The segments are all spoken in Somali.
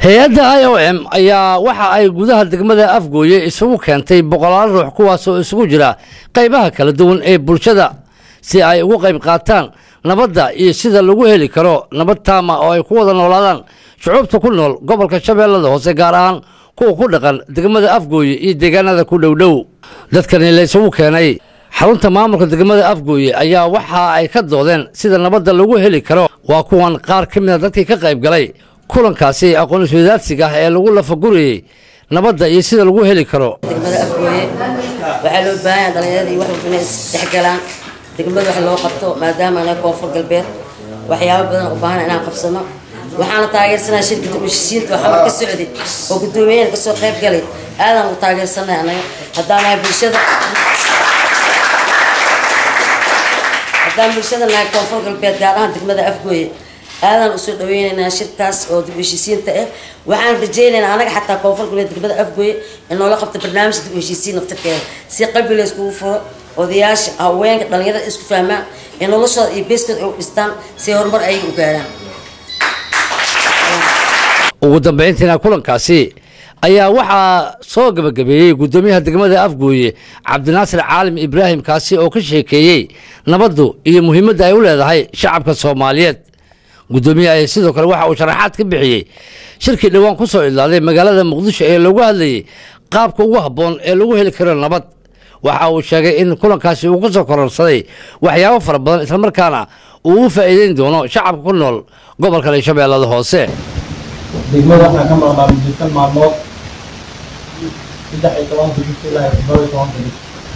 hay-adda i o m ayaa waxa ay gudaha degmada afgooye isugu keentay boqolaal ruux kuwaasoo isugu jira qaybaha kala duwan ee bulshada si ay ugu qayb qaataan nabadda iyo sida lagu heli karo nabad taama oo ay ku wada noolaadaan shucuubta ku nool gobolka shabeellada hoose gaar ahaan kuwa ku dhaqan degmada afgooye iyo deegaanada ku dhowdhow dadkani la isugu keenay xarunta maamulka degmada afgooye ayaa waxa ay ka doodeen sida nabadda lagu heli karo waa kuwan qaar ka mida dadkii ka qayb galay kulankaasi aqoon iswadaadsiga ah ee lagu lafagurayey nabadda iyo sida lagu heli karo degmada afgooye waxaa loo baahan yahay dhalinyarada iyo wax walba inay isdhexgalaan degmada wax loo qabto maadaama anaga koonfur galbeed waxyaabo badan u baahan inaan qabsano waxaana taageersanaa shirkada heshiisiinta oo xamar ka socday oo guddoomiyahan kasoo qayb galay aadaan u taageersanay anaga haddaan nahay bulshada haddaan bulshada nahay koonfur galbeed gaar ahaan degmada afgooye aadaan usoo dhaweynaynaa shirkaas oo dib heshiisiinta ah waxaan rajaynaynaa anaga xataa koonfur galbeed degmada afgooye in noola qabto barnaamij dib heshiisiin naftarkeeda si qalbi la iskugu furo odayaasha haweenka dhalinyarada isku fahmaan ee noloshooda iyo beeskooda ay u dhistaan si horumar ayaga u gaaraan ugu dambayntiina kulankaasi ayaa waxaa soo gabagabeeyey guddoomiyaha degmada afgooye cabdinaasir caalim ibraahim kaasi oo ka sheekeeyey nabaddu iyo muhiimadda ay u leedahay shacabka soomaaliyeed guddoomiyaha ayaa sidoo kale waxa uu sharaxaad ka bixiyey shirkii dhowaan ku soo idlaaday magaalada muqdisho ee lagu hadlayey qaabka ugu habboon ee lagu heli karo nabad waxa uu sheegay in kulankaasi uu ka soo kororsaday waxyaabo fara badan islamarkaana uu u faa'iideyn doono shacabka ku nool gobolkan iyo shabeellada hoose degmada waxaa ka maqnaa muddo maalmood saddex iyo tobanka bisha ilaa iyo toddoba iyo tobanka bis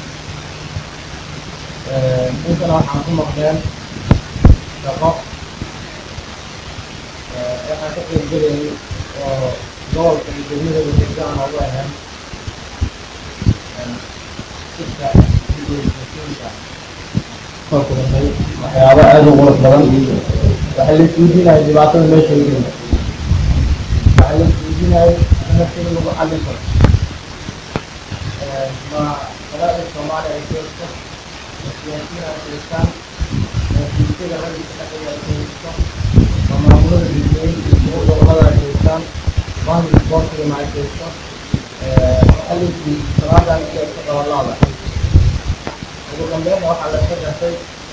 intana waxaan ku maqneen shaqo waxaan ka qeybgelayay oo gobolka iyo degmada degda aan ugu ahayn sirka iyoiinka soo kulantay waxyaabo aada u qurux badan waxaa la isweydiinaya dhibaatada meesha lagelin waxaa la isweydiinaya nafteeda lagu xallin karo ma qadaada soomaaliya ay joogto ma siyaasiyiin ay joogtaan ma bulshada raggiisa dhexdeeda ay joogto ma maamulada degmooyinka iyo gobolada ay joogtaan maamulka boortigana ay joogto waxaa la isweydiiyey salaadan iyo iska qabalaada ugu dambeynna waxaa la iska gartay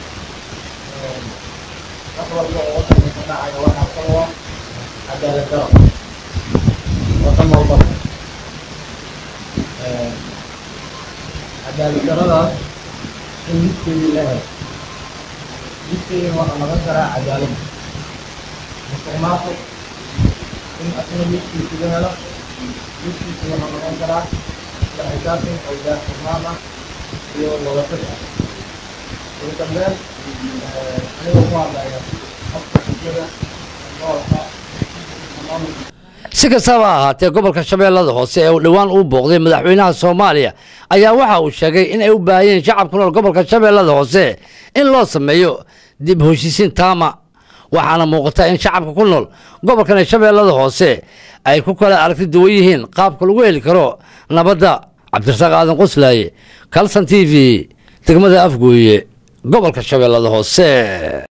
wax walba oo wadanka ka dhacaya waxaa sababa cadaalad daro wadan walba cadaalad daradaas in midkeedii la helo midkeedina waxaa noqon karaa cadaalad musuq maasuq in asna midkiisi la helo midkiisi waxaa noqon karaa la xisaabtan oo daahfurnaan ah iyo wadatash ah ugu dambeyn anigoo ku hadlaya habka bulshada gobolka maamulka si kastaba ha ahaatee gobolka shabeellada hoose ee uu dhowaan uu booqday madaxweynaha soomaaliya ayaa waxa uu sheegay in ay u baahan yihiin shacab ku nool gobolka shabeellada hoose in loo sameeyo dib heshiisiin taama waxaana muuqata in shacabka ku nool gobolkan ee shabeellada hoose ay ku kala aragti duwan yihiin qaabka lagu heli karo nabadda cabdirasaaq aadan qoslaaye kalson t v degmada afgooye gobolka shabeellada hoose